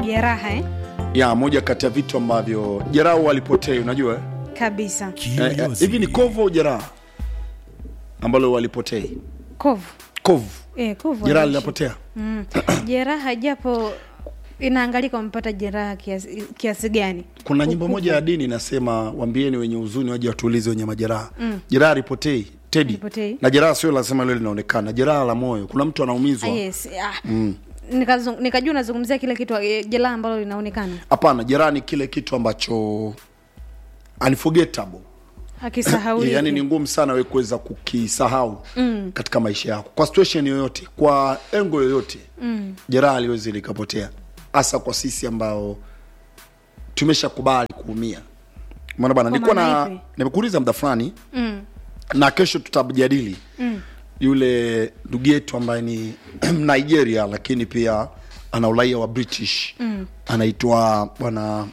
jeraha eh? ya moja kati ya vitu ambavyo jeraha huwa walipotei unajua eh? kabisa Eh, eh, hivi ni kovu au jeraha ambalo walipotei kovu kovu eh, kovu jeraha haishi. linapotea mm. jeraha japo inaangalika umepata jeraha kiasi, kiasi gani kuna nyimbo moja ya dini inasema wambieni wenye huzuni waje watuulize wenye majeraha mm. jeraha lipotei tedi Halipotei. na jeraha sio lazima lile linaonekana jeraha la moyo kuna mtu anaumizwa ah, yes ah. mm. nikajua nika unazungumzia kile kitu eh, jeraha ambalo linaonekana hapana jeraha ni kile kitu ambacho unforgettable akisahau yani ni ngumu sana we kuweza kukisahau mm. katika maisha yako kwa situation yoyote kwa engo yoyote mm. jeraha liwezi likapotea hasa kwa sisi ambao tumeshakubali kuumia mwana bana Kwa nilikuwa maana na ipi? nimekuuliza muda fulani mm. na kesho tutajadili mm. yule ndugu yetu ambaye ni nigeria lakini pia ana uraia wa british mm. anaitwa bwana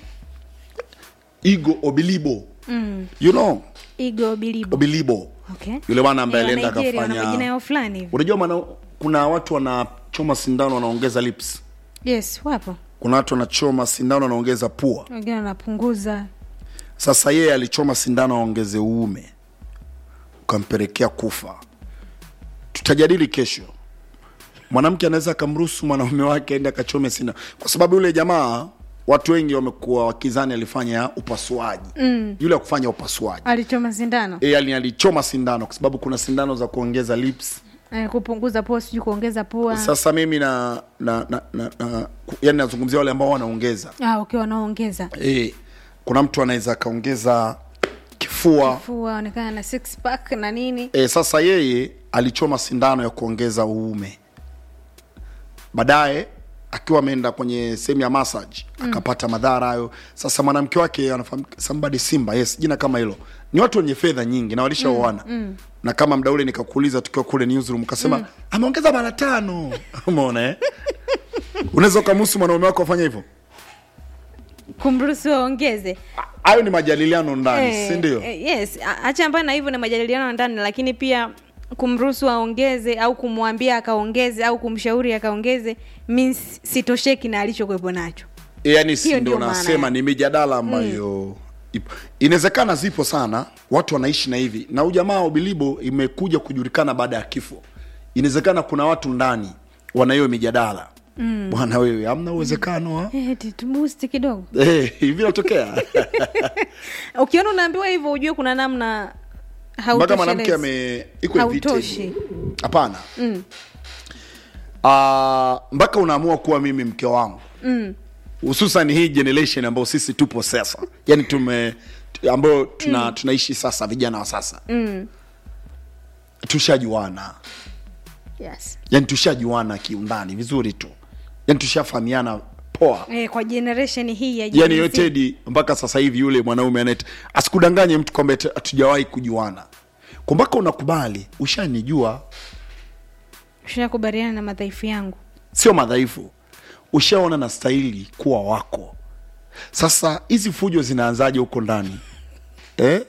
igo obilibo mm. you know igo bilibo obilibo okay. yule bwana ambaye Eh, alienda Nigeria, wana majina akafanya yao fulani hivi unajua maana kuna watu wanachoma sindano wanaongeza lips yes wapo kuna watu wanachoma sindano wanaongeza pua wengine wanapunguza sasa yeye alichoma sindano aongeze uume ukampelekea kufa tutajadili kesho mwanamke anaweza akamruhusu mwanaume wake aende akachome sindano kwa sababu yule jamaa watu wengi wamekuwa wakizani alifanya upasuaji mm. yule akufanya upasuaji alichoma sindano e, ali alichoma sindano kwa sababu kuna sindano za kuongeza lips eh, kupunguza pua sijui kuongeza pua sasa mimi na, na, na, na, na yani nazungumzia wale ambao wanaongeza ah, okay, wanaongeza e, kuna mtu anaweza akaongeza kifua fua onekana na six pack na nini e, sasa yeye alichoma sindano ya kuongeza uume baadaye akiwa ameenda kwenye sehemu ya massage akapata madhara hayo sasa mwanamke wake anafahamika somebody simba yes jina kama hilo ni watu wenye fedha nyingi na walishaoana mm, mm. na kama mda ule nikakuuliza tukiwa kule newsroom ukasema mm. ameongeza mara tano umeona eh? unaweza ukamhusu mwanaume wako afanya hivyo kumruhusu waongeze hayo ni majadiliano ndani Eh, si ndio eh, yes A- acha mbali na hivyo na majadiliano ya ndani lakini pia kumruhusu aongeze au kumwambia akaongeze au kumshauri akaongeze means sitosheki na alichokuwepo nacho yani si Hiyo ndio ndio maana nasema yake. ni mijadala ambayo ipo inawezekana zipo sana watu wanaishi na hivi na ujamaa ubilibo imekuja kujulikana baada ya kifo inawezekana kuna watu ndani wana hiyo mijadala mm. bwana wewe amna uwezekano wa Eh, eti tubusti kidogo Eh, hivi natokea ukiona unaambiwa hivyo ujue kuna namna mpaka mwanamke hautoshelezi. ame iko hivi Hautoshi. tedi. hapana Ah, mpaka unaamua kuwa mimi mke wangu hususan hii generation ambayo sisi tupo sasa yani tume tu- ambayo tuna, mm. tunaishi sasa vijana wa sasa mm. tushajuana yes. yani tushajuana kiundani vizuri tu yani tushafahamiana poa eh, kwa generation hii ya yani Gen Z. yotedi mpaka sasa hivi yule mwanaume anaita asikudanganye mtu kwamba eti hatujawahi kujuana kwa mpaka unakubali ushanijua ushakubaliana na madhaifu yangu sio madhaifu ushaona na stahili kuwa wako sasa hizi fujo zinaanzaje huko ndani eh?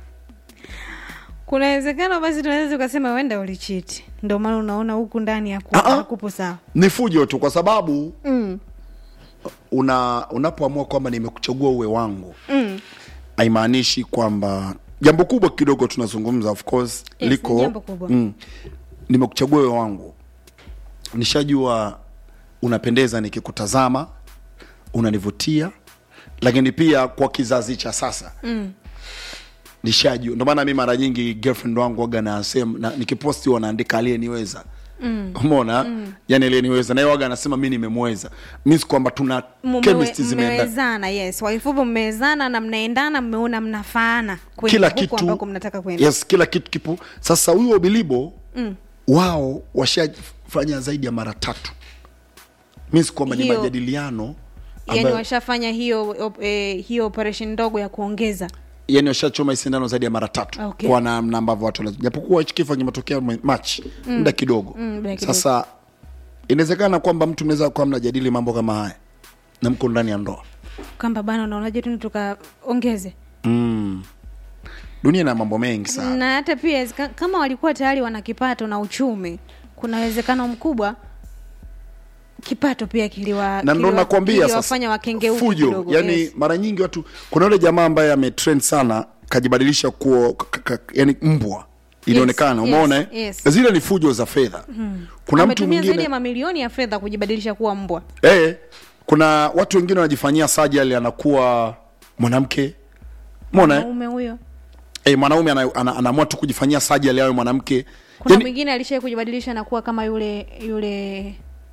kuna uwezekano basi tunaweza tukasema wenda ulichiti ndio maana unaona huku ndani haku- Ah, ah. hakupo sawa ni fujo tu kwa sababu mm. una unapoamua kwamba nimekuchagua uwe wangu Mm. haimaanishi kwamba jambo kubwa kidogo tunazungumza of course Yes, liko ni jambo kubwa. mm, nimekuchagua uwe wangu nishajua unapendeza nikikutazama unanivutia lakini pia kwa kizazi cha sasa mm. nishajua ndio maana mi mara nyingi girlfriend wangu waga nasema na, nikiposti wanaandika aliyeniweza mm. umeona mm. yani aliyeniweza naye waga anasema mi nimemweza means kwamba tuna Mumewe- chemistry zimeenda mmewezana yes kwa kifupi mmewezana na mnaendana mmeona mnafaana kwenye kila huko kitu ambako mnataka kwenda yes kila kitu kipo sasa huyo bilibo mm. wao washafanya zaidi ya mara tatu means kwamba ni Hiyo- majadiliano yani ambayo- washafanya hiyo op, eh, hiyo operation ndogo ya kuongeza yani washachoma hii sindano zaidi ya mara tatu Okay. kwa namna ambavyo watu wanaz- japokuwa hichi kifo kimetokea mwe- March muda kidogo Mm, muda kidogo. sasa inawezekana kwamba mtu mnaweza kuwa mnajadili mambo kama haya na mko ndani ya ndoa kwamba bana unaonaje tu tukaongeze mm. dunia ina mambo mengi sana na hata pia ka- kama walikuwa tayari wana kipato na uchumi kuna uwezekano mkubwa kipato pia kiliwa na ndo kiliwa- nakwambia kiliwafanya wakengeuke fujo kidogo, yani yes. mara nyingi watu kuna yule jamaa ambaye ametrend sana kajibadilisha kuwa k- k- yani mbwa ilionekana yes, umeona eh? yes. zile ni fujo za fedha kuna mtu ametumia zaidi mwingine ya mamilioni ya fedha kujibadilisha kuwa mbwa eh, kuna watu wengine wanajifanyia sajali anakuwa mwanamke umeona eh? mwanaume huyo eh, mwanaume ana- ana- anaamua tu kujifanyia sajali awe mwanamke kuna yani, mwingine alishai kujibadilisha na kuwa kama yule yule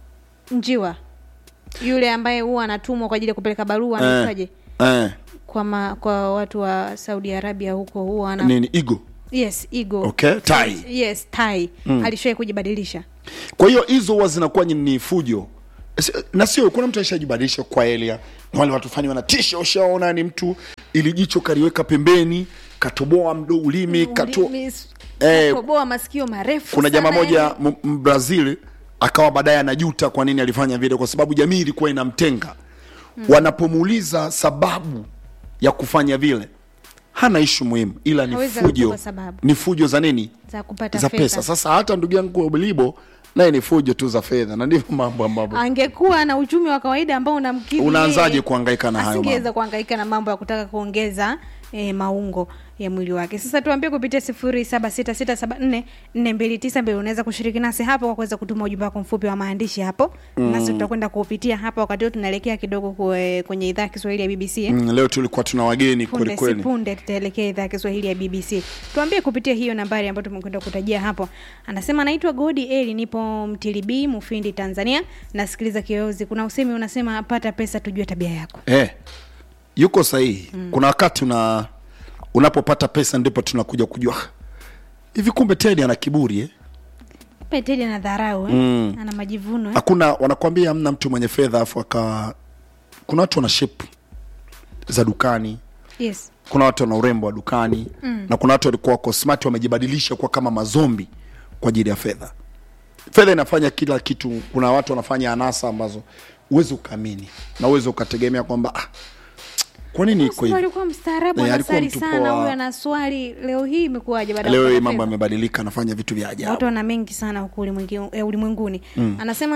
njiwa yule ambaye huwa anatumwa kwa ajili ya kupeleka barua eh, anaitwaje eh, kwa ma, kwa watu wa Saudi Arabia huko huwa ana nini igo yes ego Okay, tai. yes tai mm. alishai kujibadilisha kwa hiyo hizo huwa zinakuwa ni- ni fujo Si- na sio kuna mtu aishajibadilisha kwa elia na wale watu fani wanatisha ushaona ni mtu ili jicho kaliweka pembeni katoboa mdo ulimi kato Ulimi, Eh, katoboa masikio marefu kuna jamaa sana moja yani. M- mbrazil akawa baadaye anajuta kwa nini alifanya vile kwa sababu jamii ilikuwa inamtenga mm. wanapomuuliza sababu ya kufanya vile hana ishu muhimu ila ni Hawezi fujo kukupa sababu. ni fujo za nini za kupata za fedha. pesa sasa hata ndugu yangu bilibo naye ni fujo tu za fedha na ndivyo mambo ambavyo angekuwa na uchumi wa kawaida ambao unamkidhi Unaanzaje yeye, kuhangaika na hayo asingeweza mambo? kuhangaika na mambo ya kutaka kuongeza e, maungo ya mwili wake sasa tuambie kupitia sifuri saba sita sita saba nne nne mbili tisa mbili unaweza kushiriki nasi hapo kwa kuweza kutuma ujumbe wako mfupi wa maandishi hapo mm. nasi tutakwenda kuupitia hapa wakati huo tunaelekea kidogo kwe, kwenye idhaa ya kiswahili ya bbc eh? mm, leo tulikuwa tuna wageni punde si kwelikweli punde tutaelekea idhaa ya kiswahili ya bbc tuambie kupitia hiyo nambari ambayo tumekwenda kutajia hapo anasema anaitwa godi eli nipo mtilibi mufindi tanzania nasikiliza kioyozi kuna usemi unasema pata pesa tujue tabia yako eh, yuko sahihi mm. kuna wakati una unapopata pesa ndipo tunakuja kujua "Ah, hivi kumbe tedi ana kiburi eh? peteli ana dharau eh? mm. ana majivuno eh? hakuna wanakwambia hamna mtu mwenye fedha afu aka kuna watu wana shape za dukani yes kuna watu wana urembo wa dukani mm. na kuna watu walikuwa wako smart wamejibadilisha kuwa kama mazombi kwa ajili ya fedha fedha inafanya kila kitu kuna watu wanafanya anasa ambazo uwezi ukaamini na uwezi ukategemea kwamba ah, kwa nini iko Sema hivi alikuwa mstaarabu Eh, alikuwa anasali mtu sana poa. huyo ana swali leo hii imekuwaje baada ya leo hii kupata mambo fedha? yamebadilika anafanya vitu vya ajabu watu wana mengi sana huku ulimwengi- eh, ulimwenguni mm. anasema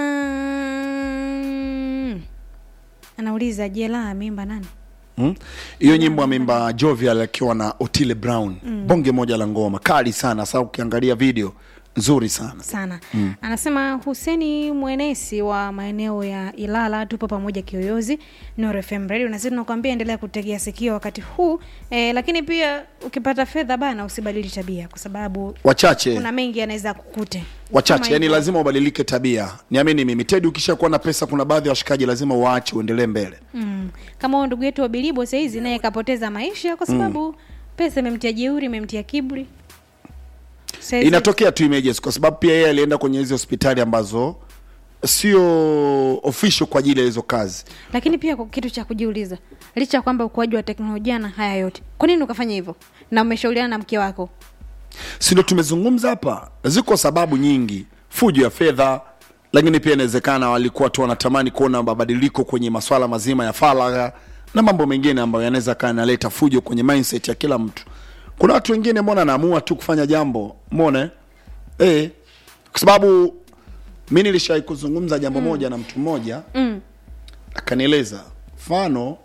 anauliza jela mimba nani Mm. hiyo nyimbo ameimba jovial akiwa na otile brown mm. bonge moja la ngoma kali sana sasa ukiangalia video nzuri sana sana mm. anasema huseni mwenesi wa maeneo ya ilala tupo pamoja kiyoyozi Nuru FM radio na sisi tunakwambia endelea kutegea sikio wakati huu eh, lakini pia ukipata fedha bana usibadili tabia kwa sababu wachache kuna mengi yanaweza kukute wachache Kama yani hivyo. lazima ubadilike tabia niamini mimi tedi ukishakuwa na pesa kuna baadhi ya washikaji lazima waache uendelee mbele mm. kama huyo ndugu yetu wa bilibo sahizi naye kapoteza maisha kwa sababu pesa imemtia jeuri imemtia kiburi Saizi- inatokea tu images kwa sababu pia yeye alienda kwenye hizi hospitali ambazo sio official kwa ajili ya hizo kazi lakini pia kwa kitu cha kujiuliza licha ya kwamba ukuaji wa teknolojia na haya yote kwa nini ukafanya hivyo na umeshauriana na mke wako si ndo tumezungumza hapa ziko sababu nyingi fujo ya fedha lakini pia inawezekana walikuwa tu wanatamani kuona mabadiliko kwenye maswala mazima ya faragha na mambo mengine ambayo yanaweza kaa yanaleta fujo kwenye mindset ya kila mtu kuna watu wengine mbona anaamua tu kufanya jambo mone eh, kwa sababu mi nilishawai kuzungumza jambo mm. moja na mtu mmoja mm. akanieleza mfano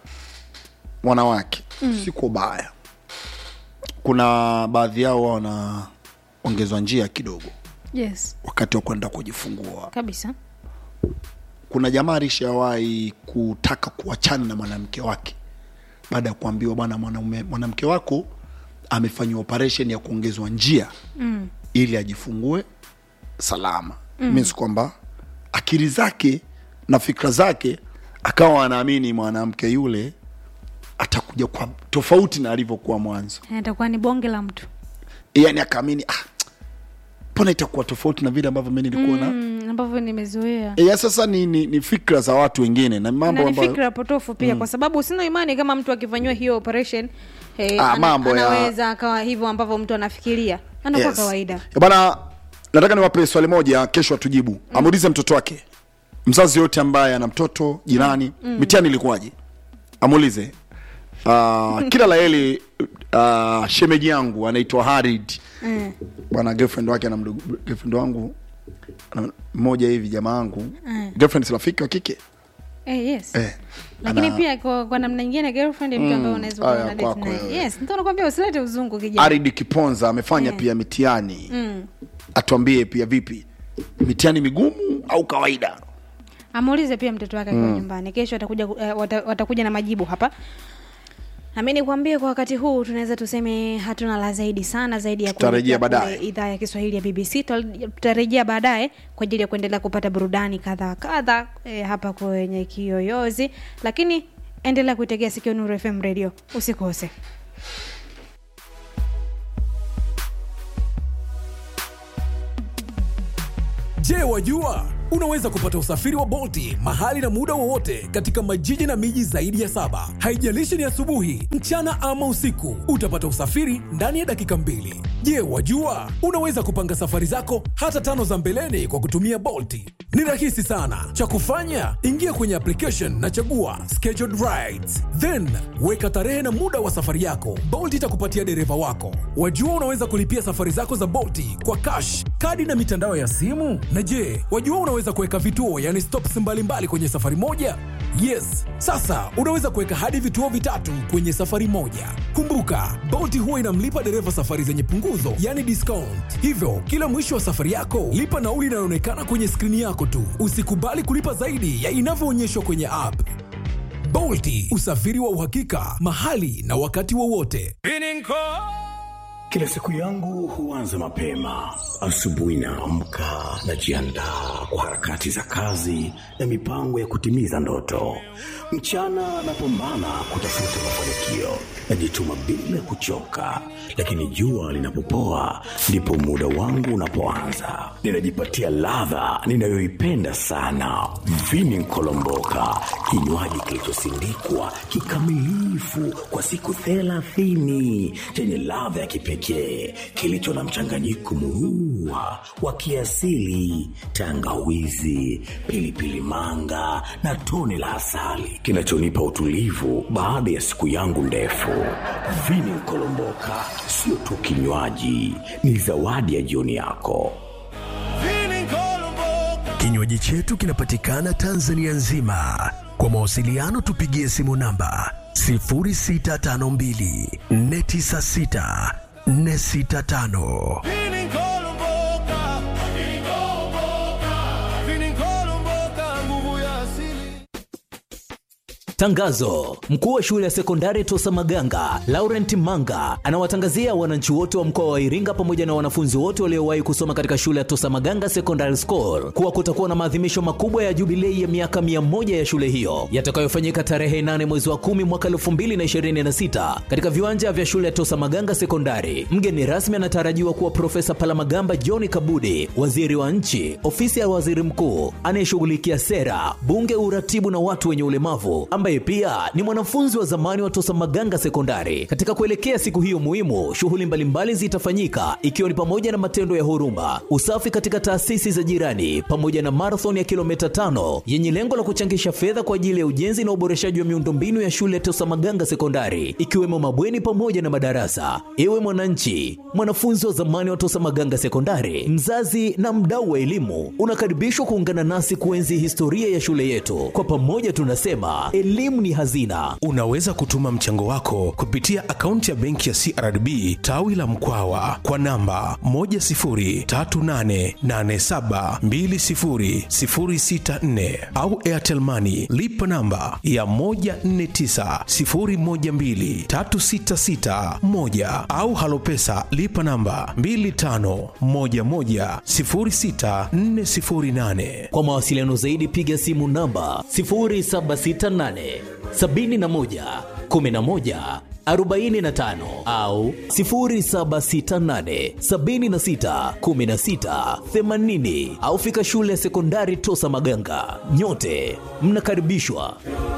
wanawake mm. si kwa ubaya kuna baadhi yao wao wanaongezwa njia kidogo yes wakati wa kwenda kujifungua kabisa kuna jamaa alishawahi kutaka kuachana na mwanamke wake baada ya kuambiwa bwana mwanaume mwanamke wako amefanyiwa operation ya kuongezwa njia mm. ili ajifungue salama mm. means kwamba akili zake na fikra zake akawa anaamini mwanamke yule atakuja kwa tofauti na alivyokuwa mwanzo atakuwa ni bonge la mtu yani akaamini ah, mbona itakuwa tofauti na vile ambavyo mi nilikuwa na mm, ambavyo nimezoea e, ya sasa ni, ni, ni fikra za watu wengine na mambo na ni ambayo fikra potofu pia mm. kwa sababu sina imani kama mtu akifanyiwa hiyo operation eh, Ah, mambo ya- anaweza akawa hivyo ambavyo mtu anafikiria anakuwa Yes. kawaida Eh, bana nataka niwape swali moja kesho atujibu mm. amuulize mtoto wake mzazi yote ambaye ana mtoto jirani mm. mitihani ilikuwaje amuulize uh, kila laheli uh, shemeji yangu anaitwa harid mm. bwana girlfriend wake na mdogo girlfriend wangu Na- mmoja hivi jamaa wangu girlfriend si rafiki wa kike Eh, yes. eh, lakini ana- pia kwa, kwa namna nyingine girlfriend ni mtu ambaye unaweza kuwa aya, na date kwako naye. wewe. yes ndio nakwambia usilete uzungu kijana Aridi Kiponza amefanya Eh. pia mitihani atuambie pia vipi mitihani migumu au kawaida amuulize pia mtoto wake akiwa nyumbani kesho atakuja ku- eh, wata, watakuja na majibu hapa nami nikwambie kwa wakati huu tunaweza tuseme hatuna la zaidi sana zaidi ya Tutarejea kuelekea baadaye. kule idhaa ya kiswahili ya bbc Tutal- tutarejea baadaye kwa ajili ya kuendelea kupata burudani kadha kadha eh, hapa kwenye kiyoyozi lakini endelea kuitegea sikio nuru fm radio usikose Je, wajua unaweza kupata usafiri wa Bolti mahali na muda wowote katika majiji na miji zaidi ya saba. Haijalishi ni asubuhi, mchana ama usiku, utapata usafiri ndani ya dakika mbili. Je, wajua unaweza kupanga safari zako hata tano za mbeleni kwa kutumia Bolti? Ni rahisi sana. Cha kufanya, ingia kwenye application na chagua scheduled rides, then weka tarehe na muda wa safari yako. Bolt itakupatia dereva wako. Wajua unaweza kulipia safari zako za Bolti kwa cash, kadi na mitandao ya simu. Na je, wajua unaweza kuweka vituo, yani stops mbalimbali kwenye safari moja? Yes, sasa unaweza kuweka hadi vituo vitatu kwenye safari moja. Kumbuka, Bolt huwa inamlipa dereva safari zenye punguzo, yani discount. Hivyo, kila mwisho wa safari yako, lipa nauli inayoonekana kwenye skrini yako tu. Usikubali kulipa zaidi ya inavyoonyeshwa kwenye app. Bolti, usafiri wa uhakika, mahali na wakati wowote. Kila siku yangu huanza mapema. Asubuhi naamka, najiandaa kwa harakati za kazi na mipango ya kutimiza ndoto. Mchana napambana kutafuta mafanikio, najituma bila kuchoka, lakini jua linapopoa ndipo muda wangu unapoanza. Ninajipatia ladha ninayoipenda sana, vini nkolomboka, kinywaji kilichosindikwa kikamilifu kwa siku thelathini chenye ladha ya kipekee kilicho na mchanganyiko murua wa kiasili, tangawizi, pilipili manga na tone la asali kinachonipa utulivu baada ya siku yangu ndefu. Vini Nkolomboka sio tu kinywaji, ni zawadi ya jioni yako. Kinywaji chetu kinapatikana Tanzania nzima. Kwa mawasiliano tupigie simu namba 0652 496 465. Tangazo: mkuu wa shule ya sekondari Tosa Maganga Laurent Manga anawatangazia wananchi wote wa mkoa wa Iringa pamoja na wanafunzi wote waliowahi kusoma katika shule ya Tosa Maganga Secondary School kuwa kutakuwa na maadhimisho makubwa ya jubilei ya miaka mia moja ya shule hiyo yatakayofanyika tarehe 8 mwezi wa 10 mwaka 2026 katika viwanja vya shule ya Tosa Maganga Sekondari. Mgeni rasmi anatarajiwa kuwa Profesa Palamagamba John Kabudi, waziri wa nchi, ofisi ya waziri mkuu anayeshughulikia sera, bunge, uratibu na watu wenye ulemavu ambaye pia ni mwanafunzi wa zamani wa Tosa Maganga Sekondari. Katika kuelekea siku hiyo muhimu, shughuli mbalimbali zitafanyika ikiwa ni pamoja na matendo ya huruma, usafi katika taasisi za jirani, pamoja na marathon ya kilomita tano yenye lengo la kuchangisha fedha kwa ajili ya ujenzi na uboreshaji wa miundombinu ya shule ya Tosa Maganga Sekondari, ikiwemo mabweni pamoja na madarasa. Ewe mwananchi, mwanafunzi wa zamani wa Tosa Maganga Sekondari, mzazi na mdau wa elimu, unakaribishwa kuungana nasi kuenzi historia ya shule yetu. Kwa pamoja tunasema elimu ni hazina. Unaweza kutuma mchango wako kupitia akaunti ya benki ya CRDB tawi la Mkwawa kwa namba 10388720064 au Airtel Money lipa namba ya 1490123661 au Halopesa lipa namba 25110648. Kwa mawasiliano zaidi piga simu namba 0768 71 11 45 au 0768 76 16 80 au fika shule ya sekondari Tosa Maganga. Nyote mnakaribishwa.